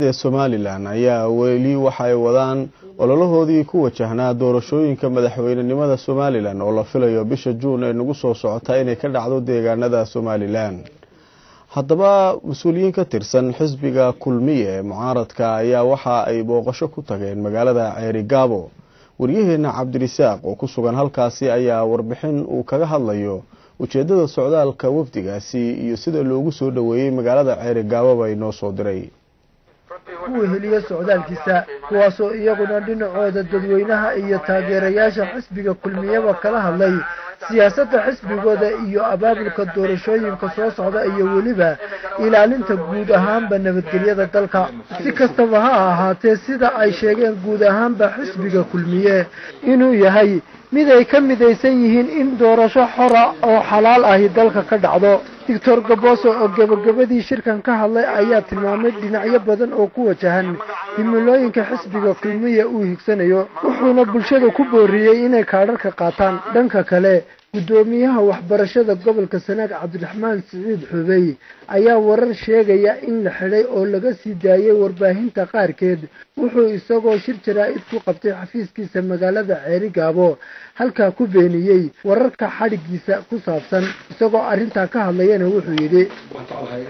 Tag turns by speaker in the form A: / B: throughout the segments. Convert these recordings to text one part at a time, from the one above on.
A: ee somalilan ayaa weli waxay wadaan ololahoodii ku wajahnaa doorashooyinka madaxweynenimada somalilan oo la filayo bisha juun ee nagu soo socota inay ka dhacdo deegaanada somalilan haddaba mas-uuliyiin ka tirsan xisbiga kulmiye ee mucaaradka ayaa waxa ay booqasho ku tageen magaalada ceeri gaabo waryaheena cabdirisaaq oo ku sugan halkaasi ayaa warbixin uu kaga hadlayo ujeedada socdaalka wafdigaasi iyo sida loogu soo dhoweeyey magaalada ceeri gaababa inoo soo diray
B: kuwa heliya socdaalkiisa kuwaasoo iyaguna dhinacooda dadweynaha iyo taageerayaasha xisbiga kulmiyaba kala hadlay siyaasadda xisbigooda iyo abaabulka doorashooyinka soo socda iyo weliba ilaalinta guud ahaanba nabadgelyada dalka si kastaba ha ahaatee sida ay sheegeen guud ahaanba xisbiga kulmiye inuu yahay mid ay ka midaysan yihiin in doorasho xora oo xalaal ahi dalka ka dhacdo doctor gaboso oo gebagabadii shirkan ka hadlay ayaa tilmaamay dhinacyo badan oo ku wajahan himilooyinka xisbiga kulmiya uu higsanayo wuxuuna bulshada ku booriyey inay kaadharka qaataan dhanka kale guddoomiyaha waxbarashada gobolka sanaag cabdiraxmaan siciid xubey ayaa warar sheegaya in la xidhay oo laga sii daayay warbaahinta qaarkeed wuxuu isagoo shir jaraa-id ku qabtay xafiiskiisa magaalada ceeri gaabo halkaa ku beeniyey wararka xadhigiisa ku saabsan isagoo arrintaa ka hadlayana wuxuu yidhi
C: waxaan jeclahay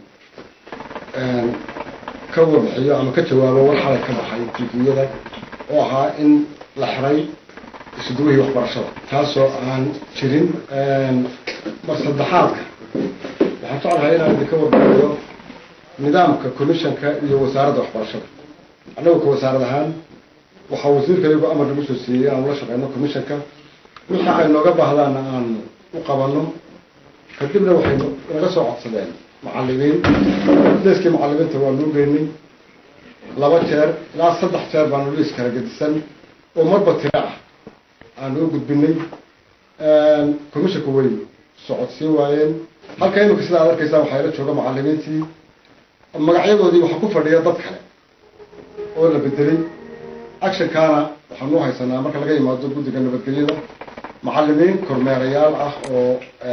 C: inaan ka wadaxiyo ama ka jawaabo war xalay ka baxay tifiyada oo ahaa in la xiray isuduwihii waxbarashada taasoo aan jirin mar saddexaadka waxaan jeclahay inaan idinka warbaxiyo nidaamka commissionka iyo wasaaradda waxbarashada annagu ka wasaarad ahaan waxaa wasiirka iyagu amar nagu soo siiyey inaan ula shaqeyno commissionka wixii ay nooga baahdaana aan u qabano kadibna waxay naga soo codsadeen macalimiin liiskii macalimiinta waa nuu geynay laba jeer ilaa saddex jeer baanu liis kala gedisan oo marba tiro ah aanu u gudbinay commissionka way socodsiin waayeen halka imika sida ad arkaysaan waxaa ila jooga macalimiintii magacyadoodii waxaa ku fadhiya dad kale oo la bedelay actionkaana waxaanu haysanaa marka laga yimaado guddiga nabadgelyada macalimiin kormeerayaal ah oo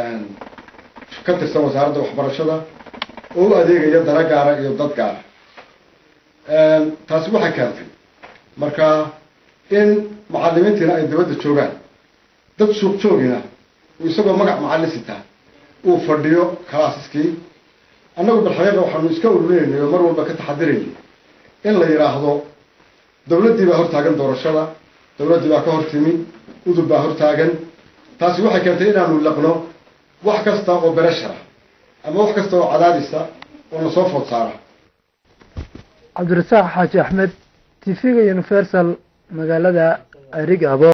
C: ka tirsan wasaaradda waxbarashada oo u adeegaya dana gaara iyo dad gaara taasi waxay keentay marka in macalimiintiina ay dabadda joogaan dad suuq joogina isagoo magac macallin sitaa uu fadhiyo kalaasiskii annagu bilxaqiiqa waxaanu iska ururinaynay oo mar walba ka taxadiraynay in la yidhaahdo dawladdii baa hortaagan doorashada dawladdii baa ka hor timi udub baa hortaagan taasi waxay keentay inaanu laqno wax kasta oo bereshara ama wax kasta oo cadaadisa oo na soo food saara
B: cabdirasaaq xaaji axmed t v-ga universal magaalada arigaabo